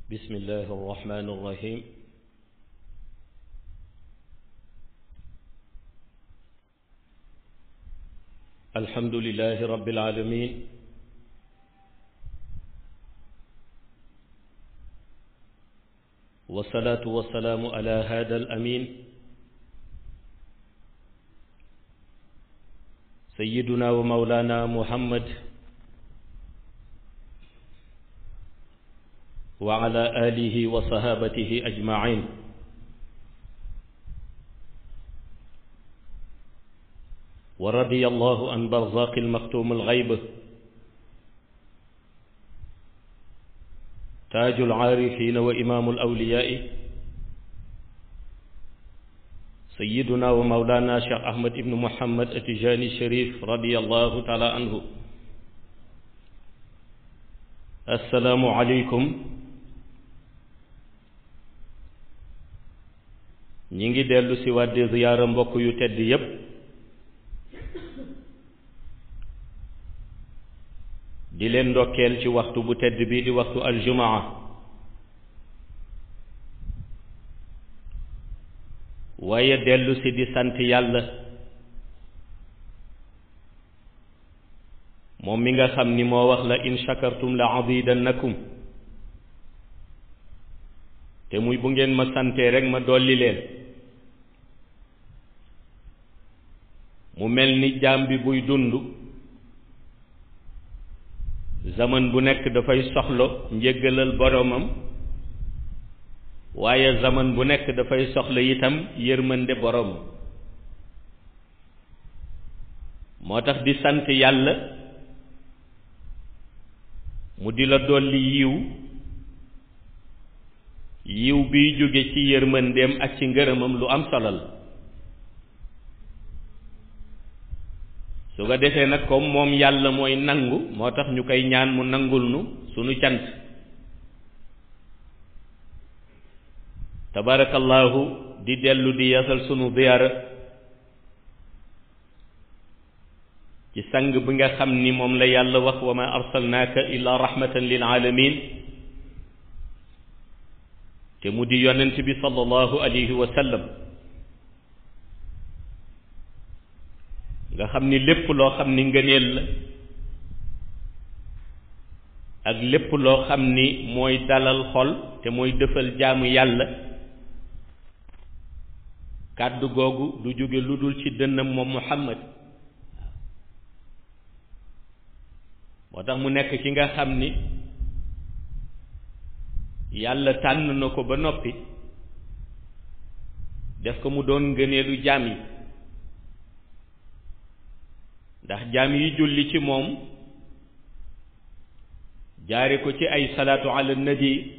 بسم الله الرحمن الرحيم الحمد لله رب العالمين والصلاة والسلام على هذا الأمين سيدنا ومولانا محمد وعلى آله وصحابته أجمعين ورضي الله عن برزاق المختوم الغيب تاج العارفين وإمام الأولياء سيدنا ومولانا شيخ أحمد بن محمد التجاني الشريف رضي الله تعالى عنه السلام عليكم ñi ngi dellu si waat di ziyaara mbokk yu tedd yépp di leen ndokkeel ci waxtu bu tedd bi di waxtu aljumaa waaye dellu si di sant yàlla moom mi nga xam ni moo wax la in shakartum la azidannakum te muy bu ngeen ma santee rek ma dolli leen mu mel ni jaam bi buy dund zaman bu nekk dafay soxlo njéggalal boromam waaye zaman bu nekk dafay soxla itam yërmande boromam moo tax di sant yàlla mu di la dolli yiw yiw biy jóge ci yërmandeem ak ci ngërëmam lu am solo la su ko defee nag comme moom yàlla mooy nangu moo tax ñu koy ñaan mu nangul nu sunu cant tabarakallahu di dellu di yasal sunu ziyaara ci sang bi nga xam ni moom la yàlla wax wa ma arsalnaaka illa rahmatan lil alamin te mu di yonent bi sallallahu alayhi wa sallam nga xam ni lépp loo xam ni ngëneel la ak lépp loo xam ni mooy dalal xol te mooy dëfal jaamu yàlla kàddu googu du jóge lu dul ci dënnam moom Muhammad moo tax mu nekk ki nga xam ni yàlla tànn na ko ba noppi def ko mu doon ngëneelu jaam yi ndax jaam yi julli ci moom jaare ko ci ay salaatu ala nabi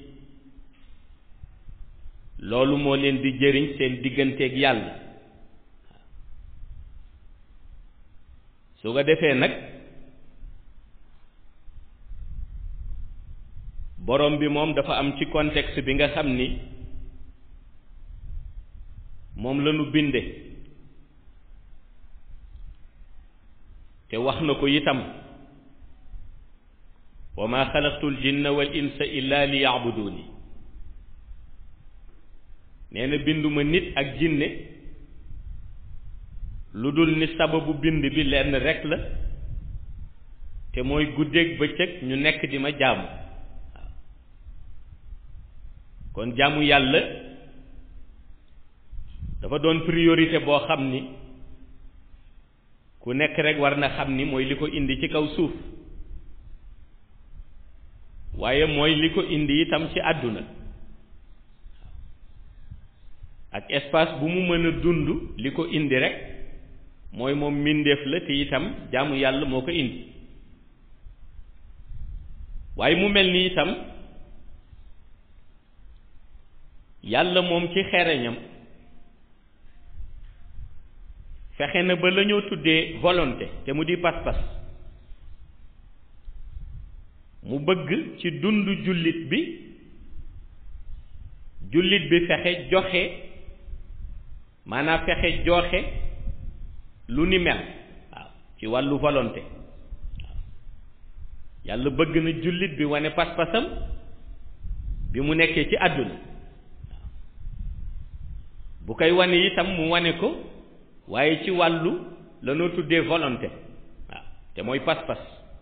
loolu moo leen di jëriñ seen digganteeg yàlla su ko defee nag borom bi moom dafa am ci contexte bi nga xam ni moom la ñu binde te wax na ko itam wa ma xalaqtu l jinna wal insa illa li yaabuduni nee na binduma nit ak jinne lu dul ni sababu bind bi lenn rekk la te mooy guddeeg bëccëg ñu nekk di ma jaamu waaw kon jaamu yàlla dafa doon priorité boo xam ni ku nekk rek war na xam ni mooy li ko indi ci kaw suuf waaye mooy li ko indi itam ci àdduna ak espace bu mu mën a dund li ko indi rek mooy moom mbindeef la te itam jaamu yàlla moo ko indi waaye mu mel ni itam yàlla moom ci xereñam fexe na ba la ñoo tuddee volonté te mu di pas-pas mu bëgg ci dund jullit bi jullit bi fexe joxe maanaam fexe joxe lu ni mel waaw ci wàllu volonté waaw yàlla bëgg na jullit bi wane pas-pasam bi mu nekkee ci àdduna bu koy wane itam mu wane ko waaye ci wàllu la noo tuddee volonté waaw te mooy pas-pas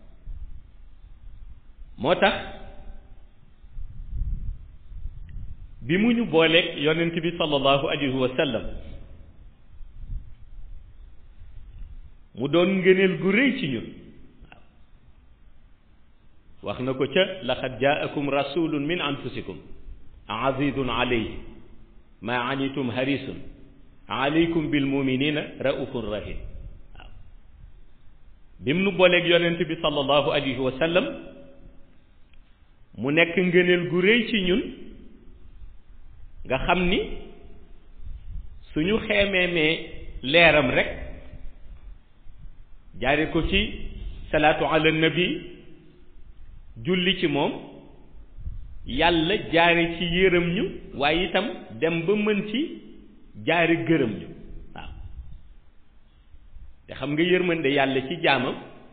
moo tax bi mu ñu booleeg yonent bi sallallahu alayhi wa sallam mu doon ngëneel gu rëy ci ñun waaw wax na ko ca laqad jaakum rasulun min anfusikum azizun alayhi ma anitum harisun alaykum bil muminina raufun rahim waaw bi mu nu booleeg yonent bi sallallahu alayhi wa sallam mu nekk ngëneel gu rëy ci ñun nga xam ni suñu xeemeemee leeram rek jaare ko ci salaatu ala nabi julli ci moom yàlla jaare ci yërëm ñu waaye itam dem ba mën ci jaare gërëm ñu waaw te xam nga yërmande yàlla ci jaamam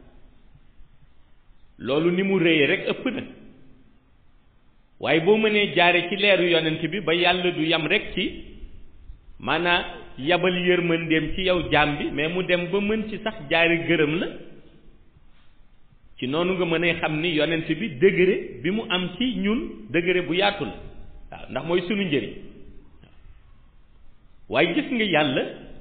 loolu ni mu rëyee rek ëpp na waaye boo mënee jaare ci leeru yonent bi ba yàlla du yam rek ci maanaa yabal yërmandeem ci yow jaam bi mais mu dem ba mën ci sax jaare gërëm la ci noonu nga mën a xam ni yonent bi degré bi mu am ci ñun degré bu yaatu la waaw ndax mooy sunu njëriñ waaye gis nga yàlla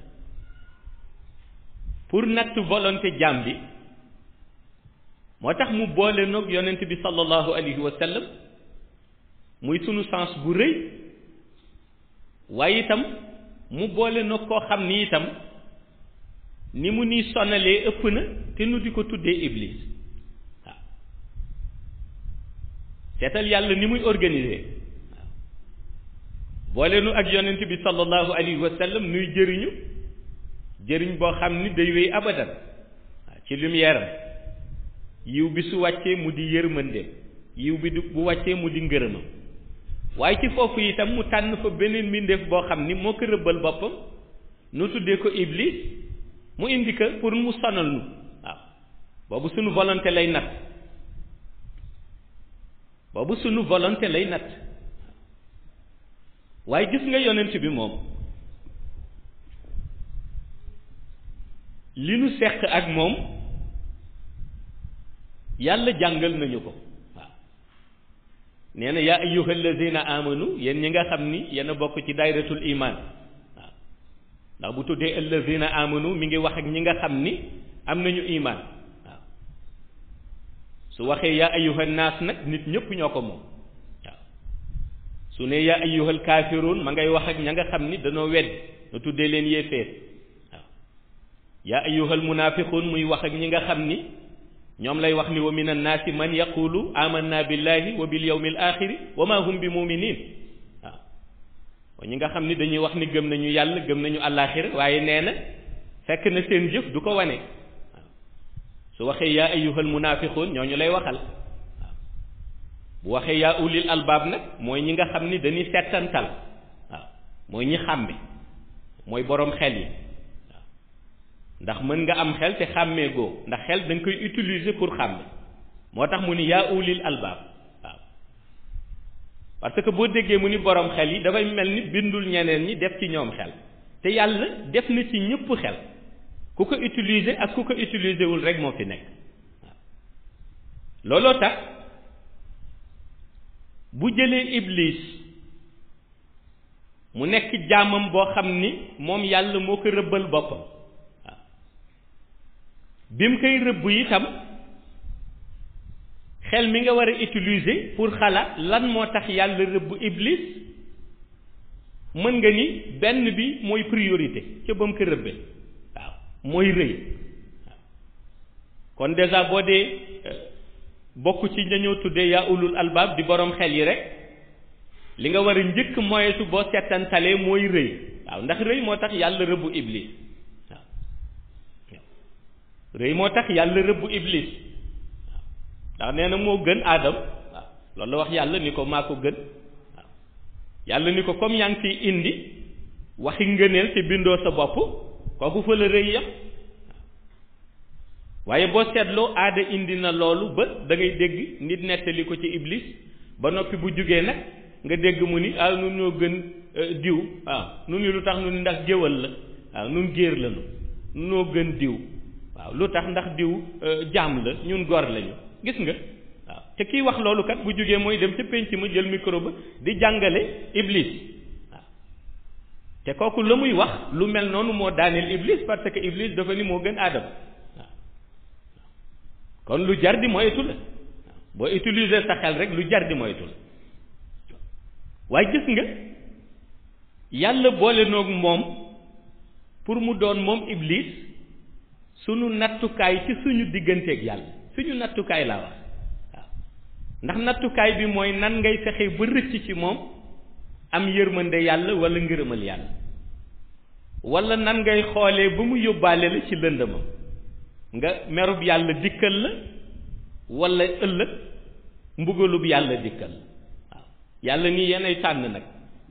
pour natt volonté jaam bi moo tax mu boole noog yonent bi sallallahu alayhi wa sallam muy sunu sens bu rëy waaye itam mu boole noog koo xam ni itam ni mu ni sonalee ëpp na te nu di ko tuddee iblis seetal yàlla ni muy organiser waaw boole nu ak yonent bi sallallahu alayhi wa sallam nuy jëriñu jëriñ boo xam ni day wéy abadan waaw ci lumière am yiw bi su wàccee mu di yërmandeem yiw bi du bu wàccee mu di ngërëmam waaye ci foofu itam mu tànn fa beneen mbindeef boo xam ni moo ko rëbbal boppam nu tuddee ko iblis mu indi ko pour mu sonal nu waaw boobu sunu volonté lay natt boobu sunu volonté lay natt waaye gis nga yonent bi moom li nu seq ak moom yàlla jàngal nañu ko waaw nee na yaa ayyuha allazina amanu yéen ñi nga xam ni yéen a bokk ci dayratul iman waaw ndax bu tuddee allazina amanu mi ngi wax ak ñi nga xam ni am nañu iman waaw su waxee yaa ayyuha naas nag nit ñëpp ñoo ko moom waaw su ne yaa ayyuhal kaafiruun ma ngay wax ak ña nga xam ni danoo wedd na tuddee leen yéeféer waaw yaa ayyuhal munaafiquun muy wax ak ñi nga xam ni ñoom lay wax ni wa min annaasi man yaqulu amanna billahi wa bil yawmil axiri wa ma hum bi muminin waaw ñi nga xam ni dañuy wax ni gëm nañu yàlla gëm nañu àllaaxira waaye nee na fekk na seen jëf du ko wane waaw su waxee yaa ayyuhal munaafiquun ñooñu lay waxal waaw bu waxee yaa ulil albaab nag mooy ñi nga xam ni dañuy settantal waaw mooy ñi xàmme mooy boroom xel yi ndax mën nga am xel te xàmmee goo ndax xel da nga koy utiliser pour xàmme moo tax mu ni yaa ulil albaab waaw parce que boo déggee mu ni borom xel yi dafay mel ni bindul ñeneen ñi def ci ñoom xel te yàlla def na ci ñëpp xel ku ko utiliser ak ku ko utiliser wul rek moo fi nekk waaw looloo tax bu jëlee iblis mu nekk jaamam boo xam ni moom yàlla moo ko rëbbal boppam bi mu koy rëbb itam xel mi nga war a utiliser pour xalaat lan moo tax yàlla rëbb iblis mën nga ni benn bi mooy priorité ca ba mu ko rëbbee waaw mooy rëy waaw kon déjà boo dee bokk ci ñañoo tuddee yaa ulul albaab di borom xel yi rek li nga war a njëkk moyetu boo settantalee mooy rëy waaw ndax rëy moo tax yàlla rëbbu iblis rëy moo tax yàlla rëbbu iblis waaw ndax nee na moo gën aadam waaw loolu la wax yàlla ni ko maa ko gën waaw yàlla ni ko comme yaa ngi fiy indi waxi ngëneel te bindoo sa bopp kooku fa la rëy yam waaye boo seetloo aada indi na loolu ba da ngay dégg nit nettali ko ci iblis ba noppi bu jugee nag nga dégg mu ni ah nun ñoo gën diw waaw nun ni lu tax nu ni ndax géwal la waaw nun géer lañu noo gën diw waaw lu tax ndax diw jaam la ñun gor lañu gis nga waaw te kiy wax loolu kat bu jógee mooy dem ca pénc ma jël micro ba di jàngale iblis waaw te kooku la muy wax lu mel noonu moo daaneel iblis parce que iblis dafa ni moo gën aadama waaw kon lu jar di moytu la boo utiliser sa xel rek lu jar di moytu la waaye gis nga yàlla boole noog moom pour mu doon moom iblis sunu nattukaay ci suñu digganteeg yàlla suñu nattukaay laa wax waaw ndax nattukaay bi mooy nan ngay fexe ba rëcc ci moom am yërmande yàlla wala ngërëmal yàlla wala nan ngay xoolee ba mu yóbbaale la ci lëndëmam nga merub yàlla dikkal la wala ëllëg mbugalub yàlla dikkal la waaw yàlla ni yenay tànn nag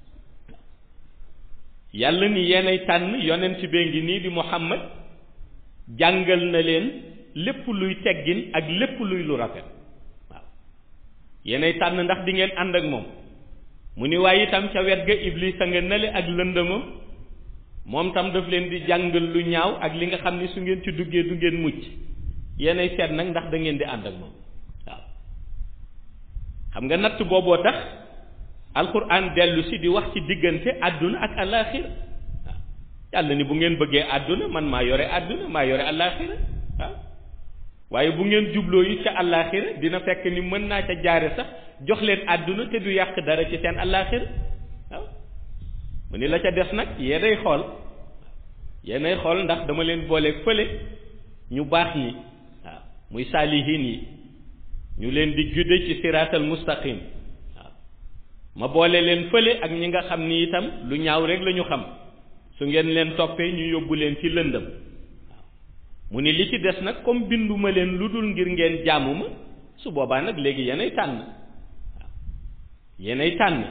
yàlla ni yenay tànn yonent bee ngi nii di Muhammad jàngal na leen lépp luy teggin ak lépp luy lu rafet waaw yenay tànn ndax di ngeen ànd ak moom mu ni waaye itam ca wet ga iblis a nga nale ak lëndëmam moom tam daf leen di jàngal lu ñaaw ak li nga xam ni su ngeen ci duggee du ngeen mucc yenay seet nag ndax da ngeen di ànd ak moom waaw xam nga natt booboo tax alquran dellu si di wax ci diggante àdduna ak alaxira waaw yàlla ni bu ngeen bëggee àdduna man maa yore àdduna maa yore alaxira waaw waaye bu ngeen jubloo yi ca alaxira dina fekk ni mën naa ca jaare sax jox leen àdduna te du yàq dara ci seen alaxira waaw mu ni la ca des nag yéenay xool yéenay xool ndax dama leen booleeg fële ñu baax ñi waaw muy saalihin yi ñu leen di gudde ci siraatal mustaqim waaw ma boole leen fële ak ñi nga xam ni itam lu ñaaw rek la ñu xam su ngeen leen toppee ñu yóbbu leen ci lëndëm waaw mu ni li ci des nag comme binduma leen lu dul ngir ngeen jaamu ma su boobaa nag léegi yéenay tànn waaw yéenay tànn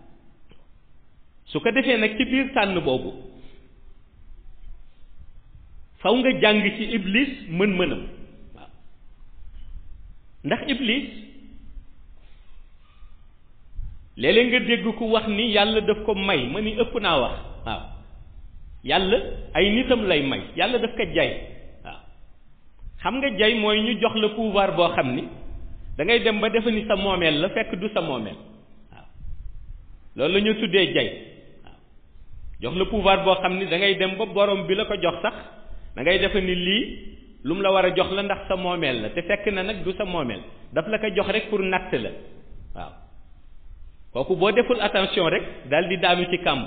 su ko defee nag ci biir tànn boobu faw nga jàng ci iblis mën-mënam waaw ndax iblis léeg-léeg nga dégg ku wax ni yàlla daf ko may ma ni ëpp naa wax waaw yàlla ay nitam lay may yàlla daf ko jay waaw xam nga jay mooy ñu jox la pouvoir boo xam ni da ngay dem ba defe ni sa moomeel la fekk du sa moomeel waaw loolu la ñu tuddee jay waaw jox la pouvoir boo xam ni da ngay dem ba borom bi la ko jox sax da ngay defe ni lii lu mu la war a jox la ndax sa moomeel la te fekk na nag du sa moomeel daf la ko jox rek pour natt la waaw kooku boo deful attention rek daal di daanu ci kàmb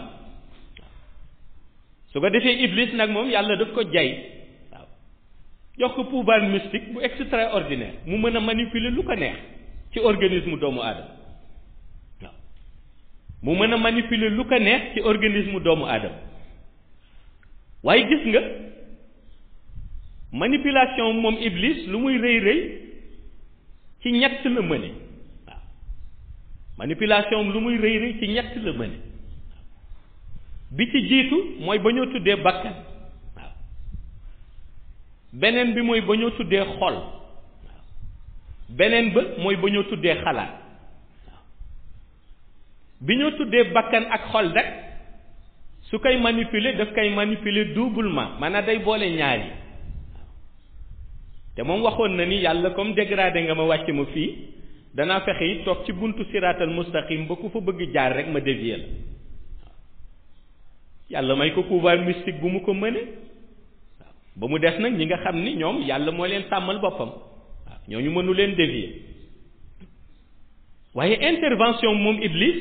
su ko defee iblis nag moom yàlla daf ko jay waaw jox ko pouvoir mystique bu extraordinaire mu mën a manipuler lu ko neex ci organisme doomu aadama waaw mu mën a manipuler lu ko neex ci organisme doomu aadama waaye gis nga manipulation moom iblis lu muy rëy rëy ci ñett la mëne waaw manipulation lu muy rëy rëy ci ñett la mëne bi ci jiitu mooy ba ñoo tuddee bakkan waaw beneen bi mooy ba ñoo tuddee xol waaw beneen ba mooy ba ñoo tuddee xalaat waaw bi ñoo tuddee bakkan ak xol rek su koy manipuler daf koy manipuler doublement maanaam day boole ñaar yi te moom waxoon na ni yàlla comme dégradé nga ma wàcc ma fii danaa fexe yi toog ci buntu siraatal mustaqim ba ku fa bëgg jaar rek ma dévier la yàlla may ko pouvoir mystique bu mu ko mëne waaw ba mu des nag ñi nga xam ni ñoom yàlla moo leen tàmmal boppam waaw ñooñu mënu leen dévier waaye intervention moom iblis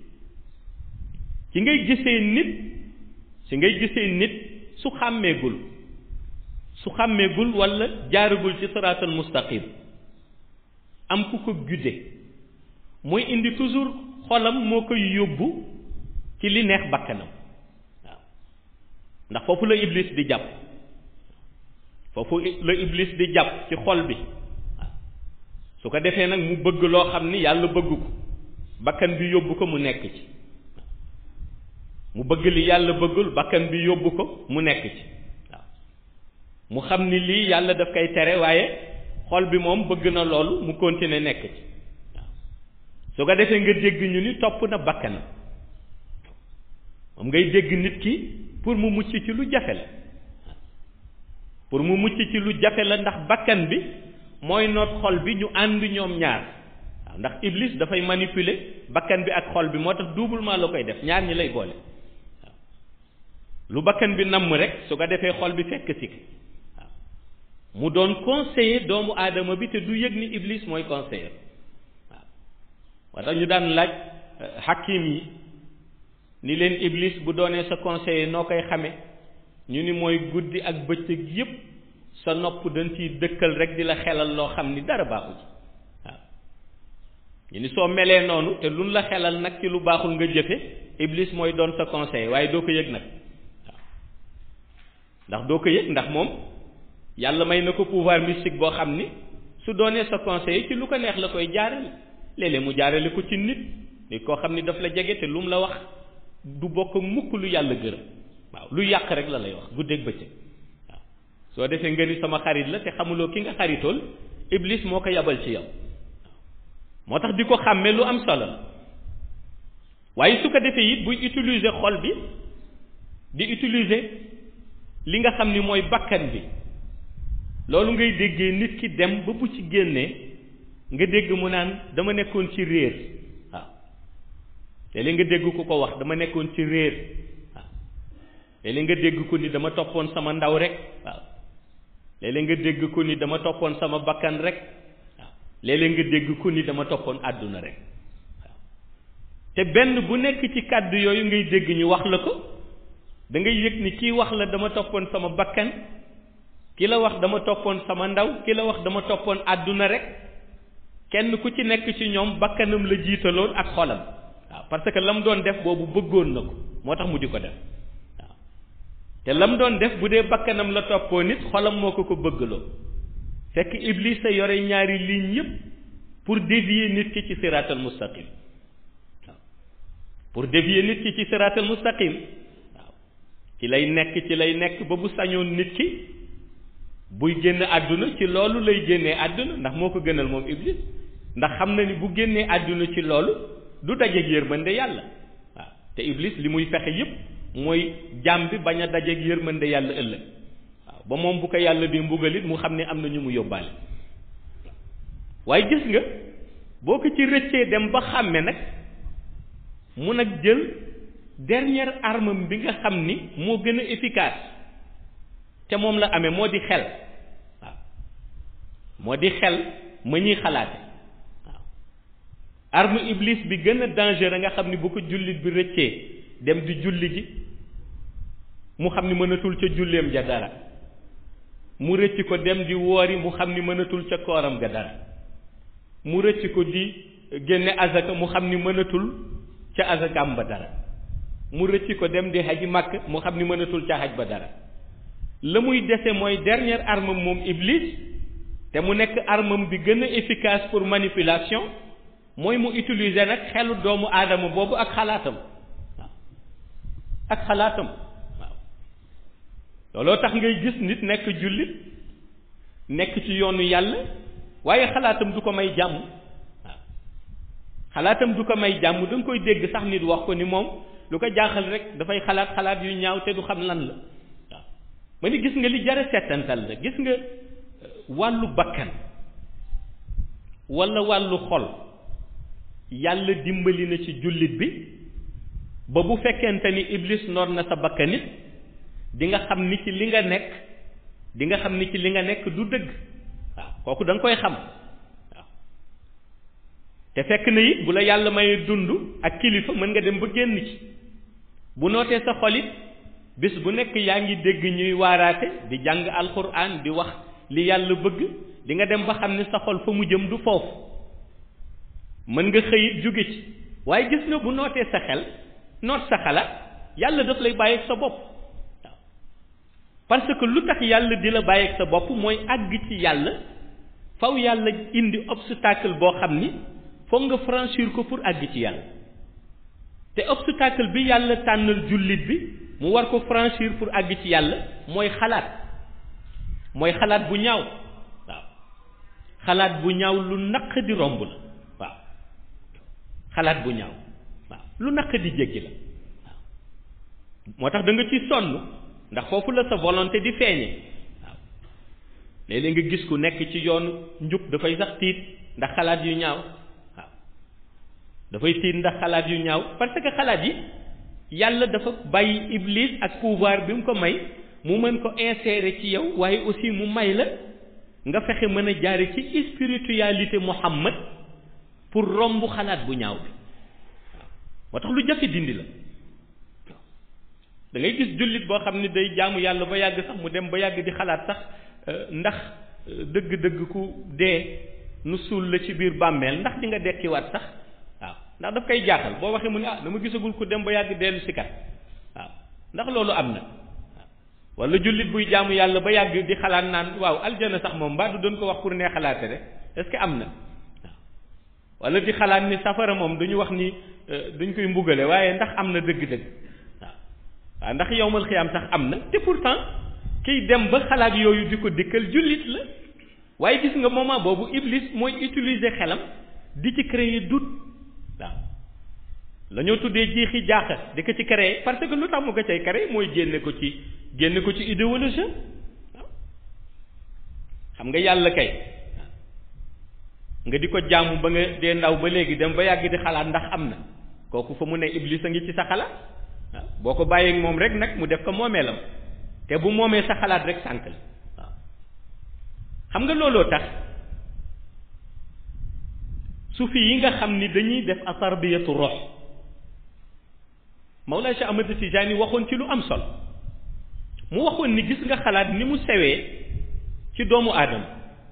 ci ngay gisee nit ci ngay gisee nit su xàmmeegul su xàmmeegul walla jaaragul ci siraatal mustaqim am ku ko gudde mooy indi toujours xolam moo koy yóbbu ci li neex bakkanam waaw ndax foofu la iblis di jàpp foofu la iblis di jàpp ci xol bi waaw su ko defee nag mu bëgg loo xam ni yàlla bëgg ko bakkan bi yóbbu ko mu nekk ci mu bëgg li yàlla bëggul bakkan bi yóbbu ko mu nekk ci waaw mu xam ni lii yàlla daf koy tere waaye xol bi moom bëgg na loolu mu continuer nekk ci waaw su ko defee nga dégg ñu ni topp na bakkanam moom ngay dégg nit ki pour mu mucc ci lu jafe la pour mu mucc ci lu jafe la ndax bakkan bi mooy noot xol bi ñu ànd ñoom ñaar waaw ndax iblis dafay manipuler bakkan bi ak xol bi moo tax doublement la koy def ñaar ñi lay boole waaw lu bakkan bi namm rek su ko defee xol bi fekk si waaw mu doon conseiller doomu aadama bi te du yëg ni iblis mooy conseiller waaw moo tax ñu daan laaj hakim yi ni leen iblis bu doonee sa conseiller noo koy xame ñu ni mooy guddi ak bëccëg yépp sa nopp dañ ciy dëkkal rek di la xelal loo xam ni dara baaxu ci waaw ñu ni soo melee noonu te luñ la xelal nag ci lu baaxul nga jëfe iblis mooy doon sa conseiller waaye doo ko yëg nag waaw ndax doo ko yëg ndax moom yàlla may na ko pouvoir mystique boo xam ni su doonee sa conseiller ci lu ko neex la koy jaarale léeg-léeg mu jaarale ko ci nit nit koo xam ni daf la jege te lu mu la wax du bokk mukk lu yàlla gërëm waaw lu yàq rek la lay wax guddeeg bëccëg waaw soo defee nga ni sama xarit la te xamuloo ki nga xaritool iblis moo ko yabal ci yow moo tax di ko xàmme lu am solo la waaye su ko defee it buy utiliser xol bi di utiliser li nga xam ni mooy bakkan bi loolu ngay déggee nit ki dem ba bu ci génnee nga dégg mu naan dama nekkoon ci réer waaw léeg-léeg nga dégg ku ko wax dama nekkoon ci réer waaw léeg-léeg nga dégg ko ni dama toppoon sama ndaw rek waaw léeg-léeg nga dégg ko ni dama toppoon sama bakkan rek waaw léeg-léeg nga dégg ko ni dama toppoon àdduna rek waaw te benn bu nekk ci kàddu yooyu ngay dégg ñu wax la ko da ngay yëg ni kii wax la dama toppoon sama bakkan ki la wax dama toppoon sama ndaw ki la wax dama toppoon àdduna rek kenn ku ci nekk ci ñoom bakkanam la jiitaloon ak xolam waaw parce que la mu doon def boobu bëggoon na ko moo tax mu di ko def waaw te la mu doon def bu dee bakkanam la toppoo nit xolam moo ko ko bëggaloo fekk iblis a yore ñaari ligne yépp pour dévier nit ki ci siraatal mustaqim waaw pour dévier nit ki ci siraatal mustaqim waaw ci lay nekk ci lay nekk ba bu sañoon nit ki buy génn àdduna ci loolu lay génnee àdduna ndax moo ko gënal moom iblis ndax xam na ni bu génnee àdduna ci loolu du dajeeg yërmande yàlla waaw te iblis li muy fexe yépp mooy jaam bi bañ a dajeeg yërmande yàlla ëllëg waaw ba moom bu ko yàlla di mbugalit mu xam ne am na ñu mu yóbbaale waaye gis nga boo ko ci rëccee dem ba xàmme nag mu nag jël dernière arme bi nga xam ni moo gën a efficace te moom la amee moo di xel waaw moo di xel ma ñuy xalaate waaw arme iblis bi gën a dangereux nga xam ni bu ko jullit bi rëccee dem di julli ji mu xam ni mënatul ca julleem ja dara mu rëcc ko dem di woori mu xam ni mënatul ca kooram ga dara mu rëcc ko di génne azaka mu xam ni mënatul ca azakaam ba dara mu rëcc ko dem di haji màkk mu xam ni mënatul ca haj ba dara la muy dese mooy dernière arme moom iblis te mu nekk armam bi gën a efficace pour manipulation mooy mu utiliser nag xelu doomu aadama boobu ak xalaatam waaw ak xalaatam waaw looloo tax ngay gis nit nekk jullit nekk ci yoonu yàlla waaye xalaatam du ko may jàmm waaw xalaatam du ko may jàmm da nga koy dégg sax nit wax ko ni moom lu ko jaaxal rek dafay xalaat xalaat yu ñaaw te du xam lan la waaw ma ni gis nga li jara settantal la gis nga wàllu bakkan walla wàllu xol yàlla dimbali na ci jullit bi ba bu fekkente ni iblis noor na sa bakkanit di nga xam ni ci li nga nekk di nga xam ni ci li nga nekk du dëgg waaw kooku da nga koy xam waaw te fekk na it bu la yàlla mayee dund ak kilifa mën nga dem ba génn ci bu nootee sa xolit bis bu nekk yaa ngi dégg ñuy waaraate di jàng alxuraan di wax li yàlla bëgg di nga dem ba xam ne sa xol fa mu jëm du foofu mën nga xëyit jóge ci waaye gis nga bu nootee sa xel noot sa xalaat yàlla daf lay bàyyi ak sa bopp waaw parce que lu tax yàlla di la bàyyi ak sa bopp mooy àgg ci yàlla faw yàlla indi obstacle boo xam ni foog nga franchir ko pour àgg ci yàlla te obstacle bi yàlla tànnal jullit bi mu war ko franchir pour àgg ci yàlla mooy xalaat mooy xalaat bu ñaaw waaw xalaat bu ñaaw lu naq di romb la waaw xalaat bu ñaaw waaw lu naq di jéggi la waaw moo tax da nga ci sonn ndax foofu la sa volonté di feeñe waaw léeg-léeg nga gis ku nekk ci yoonu njub dafay sax tiit ndax xalaat yu ñaaw waaw dafay tiit ndax xalaat yu ñaaw parce que xalaat yi yàlla dafa bàyyi iblis ak pouvoir bi mu ko may mu mën ko insérer ci yow waaye aussi mu may la nga fexe mën a jaare ci spiritualité Muhammad pour romb xalaat bu ñaaw bi waaw moo tax lu jafe dindi la da ngay gis jullit boo xam ni day jaamu yàlla ba yàgg sax mu dem ba yàgg di xalaat sax ndax dëgg-dëgg ku dee nu suul la ci biir bàmmeel ndax di nga dekkiwaat sax waaw ndax daf koy jaaxal boo waxee mu ne ah dama gisagul ku dem ba yàgg dellu si kat waaw ndax loolu am na waaw wala jullit buy jaamu yàlla ba yàgg di xalaat naan waaw aljana sax moom mbaa du doon ko wax pour nee xalaate rek est-ce que am na waaw wala di xalaat ni safara moom duñu wax ni duñ koy mbugale waaye ndax am na dëgg-dëgg waaw waaw ndax yowmal xiyaam sax am na te pourtant kiy dem ba xalaat yooyu di ko dikkal jullit la waaye gis nga moment boobu iblis mooy utiliser xelam di ci créer doute waaw la ñoo tuddee jiixi jaaxa di ko ci créer parce que lu tax mu ko cay créer mooy génne ko ci génne ko ci idéologie waaw xam nga yàlla kay nga di ko jaamu ba nga dee ndaw ba léegi dem ba yàgg di xalaat ndax am na kooku fa mu ne iblis a ngi ci sa xalaat waaw boo ko bàyyeeg moom rek nag mu def ko moomeelam te bu moomee sa xalaat rek sànq la waaw xam nga looloo tax sufi yi nga xam ni dañuy def atarbiyatu rox Mawlaa Cheikh Ahmad Tijaani waxoon ci lu am solo mu waxoon ni gis nga xalaat ni mu sewee ci doomu aadama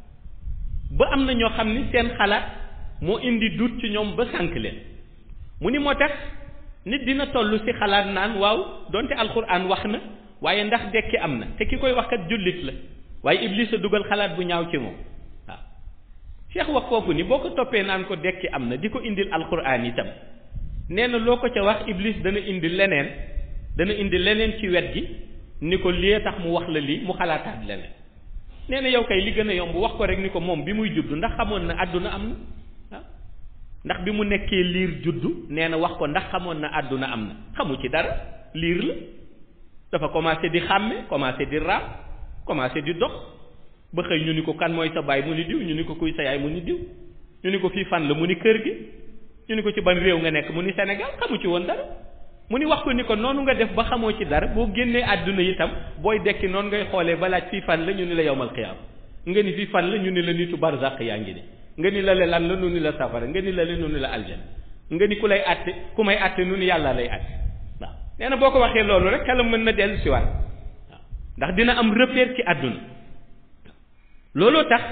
ba am na ñoo xam ni seen xalaat moo indi dut ci ñoom ba sànq leen mu ni moo tax nit dina toll ci xalaat naan waaw donte alxuraan wax na waaye ndax dekki am na te ki koy wax kat jullit la waaye iblis a dugal xalaat bu ñaaw ci moom waaw cheikh wax foofu ni boo ko toppee naan ko dekki am na di ko indil alxuraan itam nee na loo ko ca wax iblis dana indi leneen dana indi leneen ci wet gi ni ko lii tax mu wax la lii mu xalaataat leneen nee na yow kay li gën a yomb wax ko rek ni ko moom bi muy juddu ndax xamoon na àdduna am na waaw ndax bi mu nekkee liir juddu nee na wax ko ndax xamoon na àdduna am na xamu ci dara liir la dafa commencé di xàmme commencé di raam commencé di dox ba xëy ñu ni ko kan mooy sa baay mu ni diw ñu ni ko kuy sa yaay mu ni diw ñu ni ko fii fan la mu ni kër gi ñu ni ko ci ban réew nga nekk mu ni Sénégal xamu ci woon dara mu ni wax ko ni ko noonu nga def ba xamoo ci dara boo génnee àdduna itam booy dekki noonu ngay xoolee ba laaj fii fan la ñu ni la yowmal xiyaam nga ni fii fan la ñu ni la nitu barzaq yaa ngi ni nga ni la le lan la nu ni la safara nga ni la le nu ni la aljana nga ni ku lay àtte ku may àtte nu ni yàlla lay àtte waaw nee na boo ko waxee loolu rek xelam mën na dellu si waat waaw ndax dina am repère ci àdduna looloo tax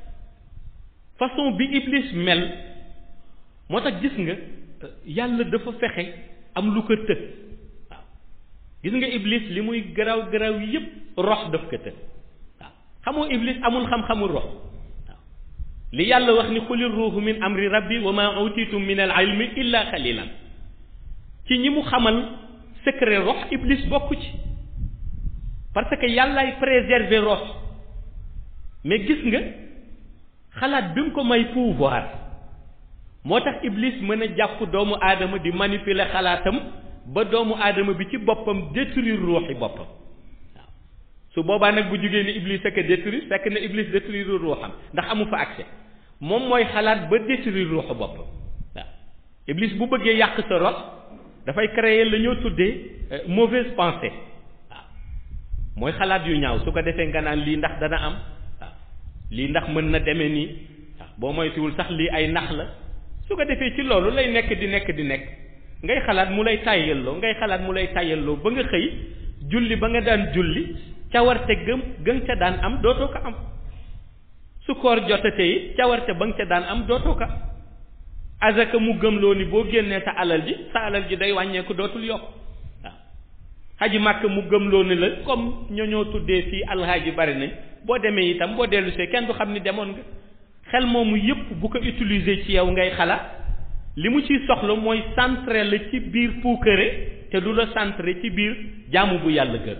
façon bi iblis mel moo tax gis nga yàlla dafa fexe am lu ko të waaw gis nga iblis li muy garaaw garaaw yépp rox daf ko të waaw xamoo iblis amul xam-xamul rox waaw li yàlla wax ni xuli ruuhu min amri rabbi wa ma utitum min al ilmi illa xalilan ci ñi mu xamal secret rox iblis bokku ci parce que yàllaay préserver rox mais gis nga xalaat bi mu ko may pouvoir moo tax iblis mën a jàpp doomu aadama di manipuler xalaatam ba doomu aadama bi ci boppam détruire ruuxi boppam waaw su boobaa nag bu jugee ni iblis ak a détruire fekk na iblis détruire ruuxam ndax amu fa accès moom mooy xalaat ba détruire ruuxu boppam waaw iblis bu bëggee yàq sa rox dafay créer la ñoo tuddee mauvaise pensée waaw mooy xalaat yu ñaaw su ko defee nga naan lii ndax dana am waaw lii ndax mën na demee nii waaw boo moytuwul sax lii ay nax la su ko defee ci loolu lay nekk di nekk di nekk ngay xalaat mu lay tàyyalloo ngay xalaat mu lay tàyyalloo ba nga xëy julli ba nga daan julli cawarte gëm gën ca daan am dootoo ko am su koor jotatee it cawarte ba nga ca daan am dootoo ko azaka mu gëmloo ni boo génnee sa alal ji sa alal ji day wàññeeku dootul yokk waaw xaji màkk mu gëmloo ni la comme ñoo ñoo tuddee fii alxaaji bari nañ boo demee itam boo dellu see kenn du xam ni demoon nga xel moomu yépp bu ko utiliser ci yow ngay xalaat li mu ciy soxla mooy centré la ci biir puukare te du la centré ci biir jaamu bu yàlla gër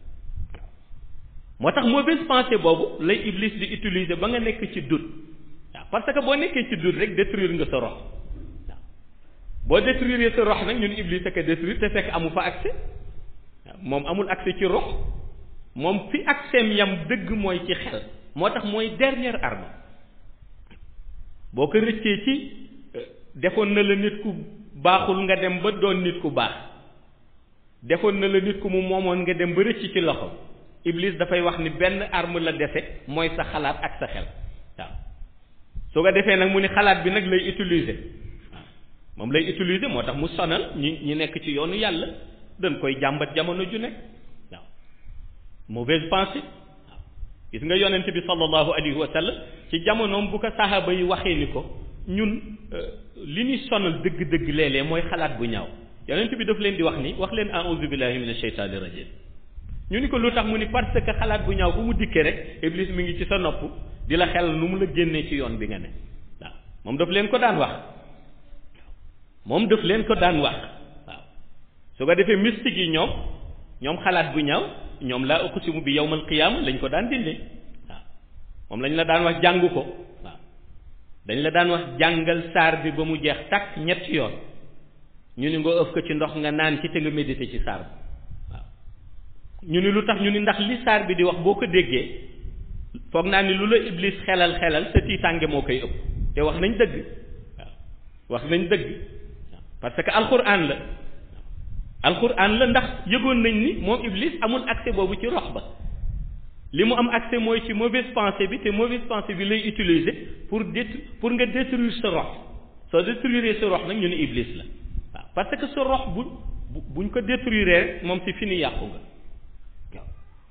moo tax mauvaise pensée boobu lay iblis di utiliser ba nga nekk ci doute waaw parce que boo nekkee ci doute rek détruire nga sa rox waaw boo détruire sa rox nag ñun iblis a ko détruire te fekk amu fa accès moom amul accès ci rox moom fi accès yam dëgg mooy ci xel moo tax mooy dernière arme boo ko rëccee ci defoon na la nit ku baaxul nga dem ba doon nit ku baax defoon na la nit ku mu moomoon nga dem ba rëcc ci loxo iblis dafay wax ni benn arme la dese mooy sa xalaat ak sa xel waaw su ko defee nag mu ni xalaat bi nag lay utiliser waaw moom lay utiliser moo tax mu sonal ñi ñi nekk ci yoonu yàlla dañ koy jàmbat jamono ju nekk waaw mauvaise pensée waaw gis nga yonent bi sallallahu alayhi wa sallam ci jamonoom bu ko saxaaba yi waxee ni ko ñun li ñuy sonal dëgg-dëgg léeg-léeg mooy xalaat bu ñaaw yonent bi daf leen di wax ni wax leen a'udhu billahi minash shaytanir rajim ñu ni ko lu tax mu ni parce que xalaat bu ñaaw bu mu dikkee rek iblis mi ngi ci sa nopp di la xel nu mu la génnee ci yoon bi nga ne waaw moom daf leen ko daan wax moom daf leen ko daan wax waaw su ko defee mystique yi ñoom ñoom xalaat bu ñaaw ñoom laa uqsimu bi yawmal qiyaama lañ ko daan dindee waaw moom lañ la daan wax jàng ko waaw dañ la daan wax jàngal saar bi ba mu jeex takk ñetti yoon ñu ni nga ëf ko ci ndox nga naan ci te nga méditer ci saar bi waaw ñu ni lu tax ñu ni ndax li saar bi di wax boo ko déggee foog naa ni lu la iblis xelal xelal sa tiitaange moo koy ëpp te wax nañ dëgg waaw wax nañ dëgg parce que alxuraan la alxuraan la ndax yëgoon nañ ni moom iblis amul accès boobu ci rox ba li mu am accès mooy ci mauvaise pensée bi te mauvaise pensée bi lay utiliser pour dét pour nga détruire sa rox soo détruire sa rox nag ñu ne iblis la waaw parce que sa rox bu buñ ko détruire rek moom si fini yàqu nga waaw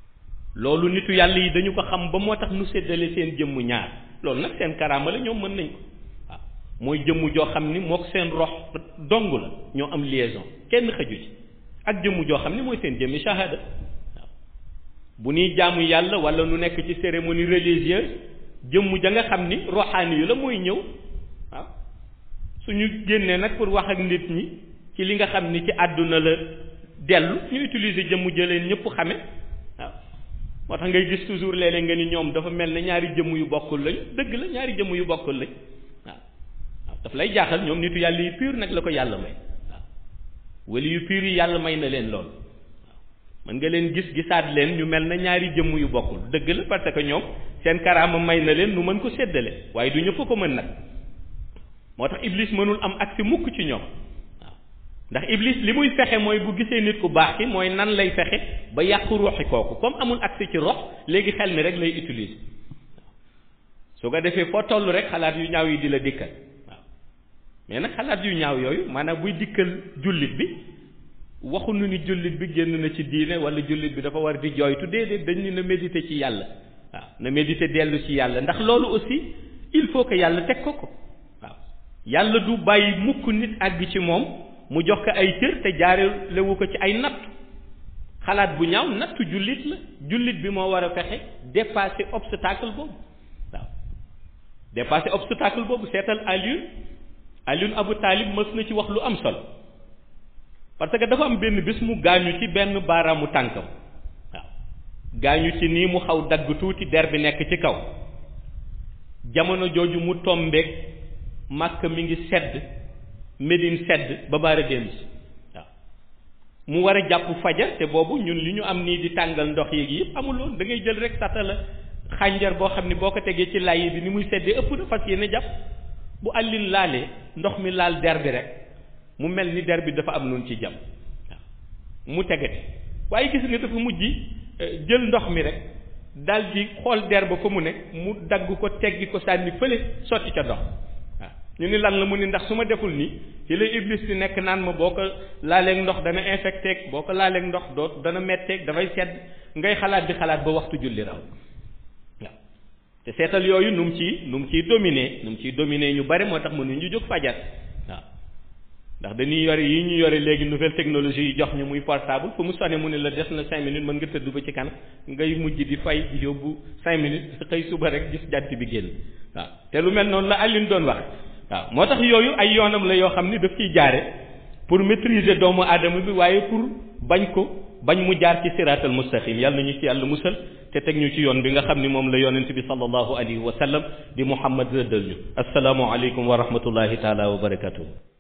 loolu nitu yàlla yi dañu ko xam ba moo tax nu séddale seen jëmm ñaar loolu nag seen karaama la ñoom mën nañ ko waaw mooy jëmm joo xam ni mook seen rox dong la ñoo am liaison kenn xëju ci ak jëmm joo xam ni mooy seen jëmmi shahada waaw bu ñuy jaamu yàlla wala nu nekk ci cérémonie religieuse jëmm ja nga xam ni roxaani yu la mooy ñëw waaw suñu génnee nag pour wax ak nit ñi ci li nga xam ni ci àdduna la dellu ñu utiliser jëmm jëleen ñëpp xame waaw moo tax ngay gis toujours léeg-léeg nga ni ñoom dafa mel ne ñaari jëmm yu bokkul lañ dëgg la ñaari jëmm yu bokkul lañ waaw waaw daf lay jaaxal ñoom nitu yàlla yu pur nag la ko yàlla may waaw wali yu pur yi yàlla may na leen lool waaw mën nga leen gis gisaat leen ñu mel na ñaari jëmm yu bokkul dëgg la parce que ñoom seen karaama may na leen nu mën ko séddale waaye du ñëpp ko mën nag moo tax iblis mënul am accès mukk ci ñoom waaw ndax iblis li muy fexe mooy bu gisee nit ku baax ki mooy nan lay fexe ba yàqu ruuxi kooku comme amul accès ci rox léegi xel mi rek lay utiliser waaw su ko defee foo toll rek xalaat yu ñaaw yi di la dikkal waaw mais nag xalaat yu ñaaw yooyu maanaam buy dikkal jullit bi waxuñu ni jullit bi génn na ci diine wala jullit bi dafa war di jooytu déedéet dañ ni na méditer ci yàlla waaw na méditer dellu ci yàlla ndax loolu aussi il faut que yàlla teg ko ko waaw yàlla du bàyyi mukk nit àgg ci moom mu jox ko ay cër te jaarelewu ko ci ay natt xalaat bu ñaaw nattu jullit la jullit bi moo war a fexe dépasser obstacle boobu waaw dépasser obstacle boobu seetal Alioune Alioune Abu Talib mës na ci wax lu am solo parce que dafa am benn bés mu gaañu ci benn baaraamu tànkam waaw gaañu ci nii mu xaw dagg tuuti der bi nekk ci kaw jamono jooju mu tombeek màkk mi ngi sedd Médine sedd ba baara dellu si waaw mu war a jàpp fajar te boobu ñun li ñu am nii di tàngal ndox yeeg yëpp amuloon da ngay jël rek sata la xànjar boo xam ni boo ko tegee ci lay bi ni muy seddee ëpp na fas yéene jàpp bu àllin laalee ndox mi laal der bi rek mu mel ni der bi dafa am noonu ci jàmm waaw mu tegati waaye gis nga dafa mujj jël ndox mi rek dal di xool der ba fa mu ne mu dagg ko teggi ko sànni fële sotti ca ndox waaw ñu ni lan la mu ni ndax su ma deful nii ci la iblis di nekk naan ma boo ko laaleeg ndox dana infecté boo ko laaleeg ndox doo dana metteeg dafay sedd ngay xalaat di xalaat ba waxtu julli raw waaw te seetal yooyu nu mu ciy nu mu ciy dominer nu mu ciy dominer ñu bari moo tax mënuñu jóg fajar waaw ndax dañuy yore yi ñu yore léegi nouvelle technologie yi jox ñu muy portable fu mu sonné mu ne la des na cinq minutes mën nga tëdd ba ci kanam ngay mujj di fay di yóbbu cinq minutes xëy suba rek gis jant bi génn waaw te lu mel noonu la Alioune doon wax waaw moo tax yooyu ay yoonam la yoo xam ni daf ciy jaare pour maîtriser doomu aadama bi waaye pour bañ ko bañ mu jaar ci siraatal mustaqim yàlla nañu ci yàlla musal te teg ñu ci yoon bi nga xam ni moom la yonent bi sallallahu alayhi wa sallam di Muhammad rëddal ñu asalaamu aleykum wa rahmatullahi taala wa barakatuhu